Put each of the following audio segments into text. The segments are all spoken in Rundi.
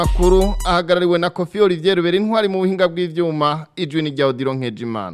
makuru ahagarariwe na Kofi Olivier Rubera intwari mu buhinga bw'ivyuma ijwi ni rya Odilo Nkejimana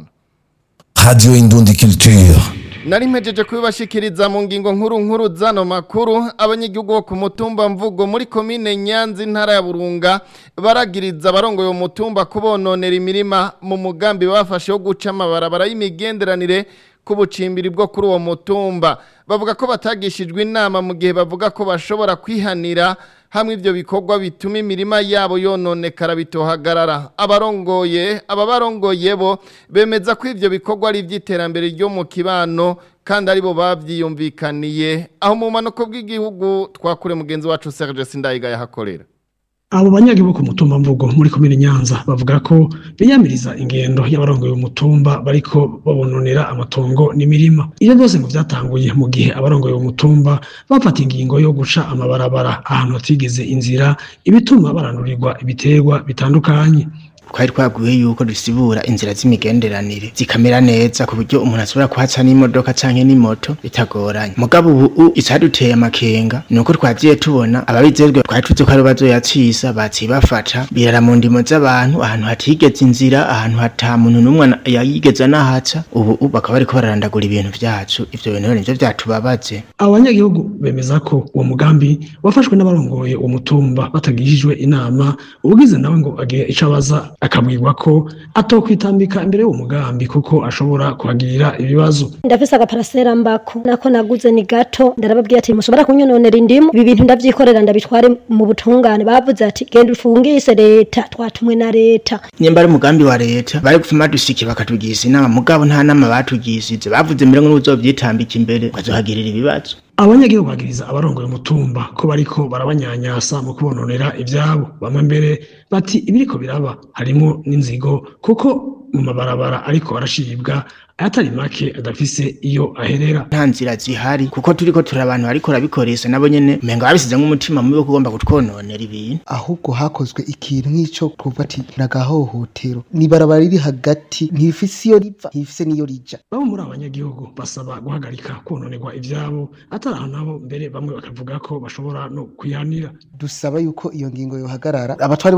Radio Indundi Culture. Nari mpejeje kubibashikiriza mu ngingo nkuru nkuru zano makuru abanyagihugu bo ku mutumba mvugo muri komine Nyanza intara ya Burunga baragiriza abarongoye umutumba kubononera imirima mu mugambi bafashe wo guca amabarabara y'imigenderanire kubucimbiri bwo kuri uwo mutumba bavuga ko batagishijwe inama mu gihe bavuga ko bashobora kwihanira hamwe ivyo bikorwa bituma imirima yabo yononekara bitohagarara abarongoye aba barongoye bo bemeza ko ivyo bikorwa ari ivy'iterambere ryo mu kibano kandi aribo bavyiyumvikaniye aho mu manuko bw'igihugu twakure mugenzi wacu Serge Sindayiga yahakorera abo banyagihugu ku mutumba mvugo muri komine Nyanza bavuga ko biyamiriza ingendo y'abarongoye umutumba bariko babononera amatongo n'imirima ivyo byose ngo vyatanguye mu gihe abarongoye umutumba bafata ingingo yo guca amabarabara ahantu hatigeze inzira ibituma baranurirwa ibiterwa bitandukanye twari twabwiwe yuko dusibura inzira z'imigenderanire zikamera neza ku buryo umuntu ashobora kuhaca n'imodoka canke n'imoto bitagoranye mugabo ubu icaduteye amakenga ni uko twagiye tubona ababijejwe twari tuzi ko ari bazoyacisa baciye bafata birara mu ndimo z'abantu ahantu hatigeze inzira ahantu hata muntu n'umwe yayigeze anahaca ubu bakaba bariko bararandagura ibintu vyacu ivyo bintu nivyo vyatubabaje abo banyagihugu bemeza ko uwo mugambi wafashwe n'abarongoye uwo mutumba batagishijwe inama ubugize nawe ngo agire ico abaza akabwirwa ko atokwitambika imbere y'uwo mugambi kuko ashobora kuhagirira ibibazo ndafise agaparasera mbako nako naguze ni gato ndarababwiye ati mushobora kunyononera indimu ibi bintu ndavyikorera ndabitware mu butungane bavuze ati genda ufungise leta twatumwe na leta nyemba ari umugambi wa leta bari gufuma dushiki bakatugiza inama mugabo nta nama batugishije bavuze mbere ngo n'uzovyitambika imbere bazohagirira ibibazo abanyagihugu bagiriza abarongoye umutumba ko bariko barabanyanyasa mu kubononera ivyabo bamwe mbere bati ibiriko biraba harimo n'inzigo kuko mu mabarabara ariko arashibwa ayatari make adafise iyo aherera nta nzira zihari kuko turiko turi abantu bariko rabikoresha nabo nyene umenga babisize nk'umutima mubi wo kugomba kutwononera ibintu ahubwo hakozwe ikintu nk'ico kuva ati nagahohotero nibarabara riri hagati ntifise iyo riva ntifise n'iyo rija bamwe muri abanyagihugu basaba guhagarika kononerwa ivyabo atari aho nabo mbere bamwe bakavuga ko bashobora no kwihanira dusaba yuko iyo ngingo yohagarara abatwari